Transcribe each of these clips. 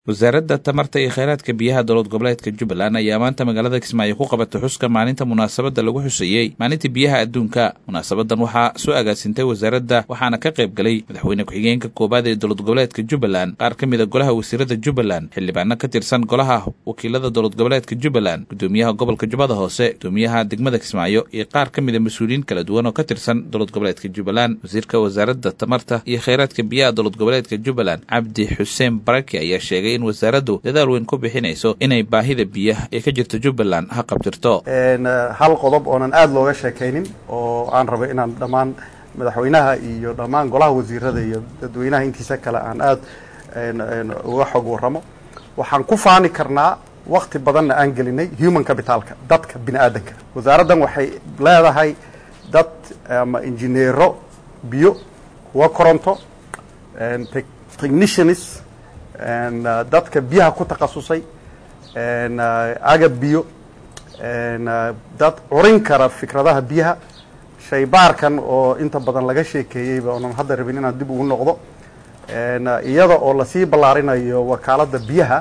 wasaaradda tamarta iyo kheyraadka biyaha dowlad goboleedka jubbaland ayaa maanta magaalada kismaayo ku qabatay xuska maalinta munaasabadda lagu xuseeyey maalinta biyaha adduunka munaasabadan waxaa soo agaasintay wasaaradda waxaana ka qayb galay madaxweyne ku-xigeenka koowaad ee dowlad goboleedka jubbaland qaar ka mid a golaha wasiirada jubbaland xildhibaano ka tirsan golaha wakiilada dowlad goboleedka jubbaland gudoomiyaha gobolka jubbada hoose gudoomiyaha degmada kismaayo iyo qaar ka mid a mas-uuliyiin kala duwan oo ka tirsan dowlad goboleedka jubbaland wasiirka wasaaradda tamarta iyo kheyraadka biyaha dowlad goboleedka jubbaland cabdi xuseen baraki ayaa sheegay in wasaaraddu dadaal weyn ku bixinayso inay baahida biyaha ee ka jirta jubbaland ha qabtirto hal qodob oonan aada looga sheekaynin oo aan rabo inaan dhammaan madaxweynaha iyo dhammaan golaha wasiirada iyo dadweynaha intiisa kale aan aada uga xog warramo waxaan ku faani karnaa wakti badanna aan gelinay human capitalka dadka bini aadanka wasaaraddan waxay leedahay dad ama injineero biyo kuwa koronto technicians dadka biyaha ku takhasusay agab biyo dad curin kara fikradaha biyaha shaybaarkan oo inta badan laga sheekeeyeyba oonan hadda rabin inaan dib ugu noqdo iyada oo lasii ballaarinayo wakaaladda biyaha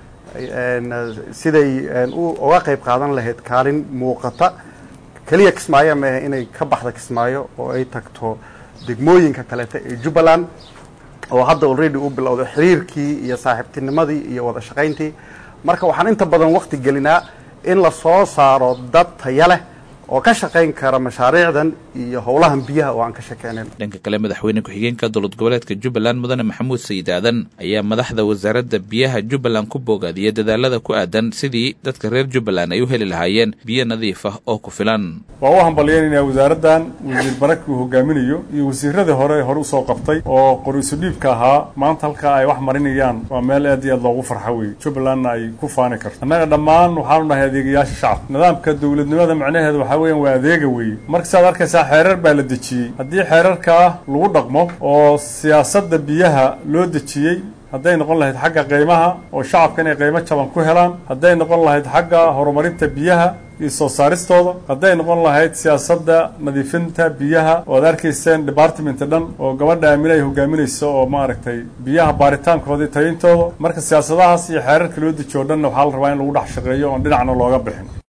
siday uga qayb qaadan lahayd kaalin muuqata keliya kismaayo maahe inay ka baxda kismaayo oo ay tagto degmooyinka kaleeta ee jubbaland oo hadda already u bilowday xiriirkii iyo saaxiibtinimadii iyo wada shaqayntii marka waxaan inta badan wakti gelinaa in la soo saaro dad taya leh oo ka shaqayn kara mashaariicdan iyo howlahan biyaha oo aan ka shakeynayn dhanka kale madaxweyne ku-xigeenka dowlad goboleedka jubbaland mudane maxamuud sayid aadan ayaa madaxda wasaaradda biyaha jubbaland ku boogaadiyay dadaalada ku aadan sidii dadka reer jubbaland ay u heli lahaayeen biyo nadiif ah oo ku filan waa u hambalyeynayna wasaaraddan wasiir baraki uu hogaaminayo iyo wasiiradii hore hore usoo qabtay oo qor-isu dhiibka ahaa maanta halkaa ay wax marinayaan waa meel aad iyo aad loogu farxa weeye jubbalandna ay ku faani karto annaga dhammaan waxaanu nahay adeegayaasha shacabka nidaamka dowladnimada macnaheeda waxaa weeyaan waa adeega weeye marka saad arkaysaa xeerar baa la dejiyey haddii xeerarkaa lagu dhaqmo oo siyaasadda biyaha loo dejiyey hadday noqon lahayd xagga qiimaha oo shacabka inay qiimo jaban ku helaan hadday noqon lahayd xagga horumarinta biyaha iyo soo saaristooda hadday noqon lahayd siyaasadda nadiifinta biyaha oo ad arkayseen departmenta dhan oo gabadha aamine ay hogaaminayso oo maaragtay biyaha baaritaankooda iyo tayintooda marka siyaasadahaas iyo xeerarka loo dejiyo o dhanna waxaa la rabaa in lagu dhex shaqeeyo oon dhinacna looga bixin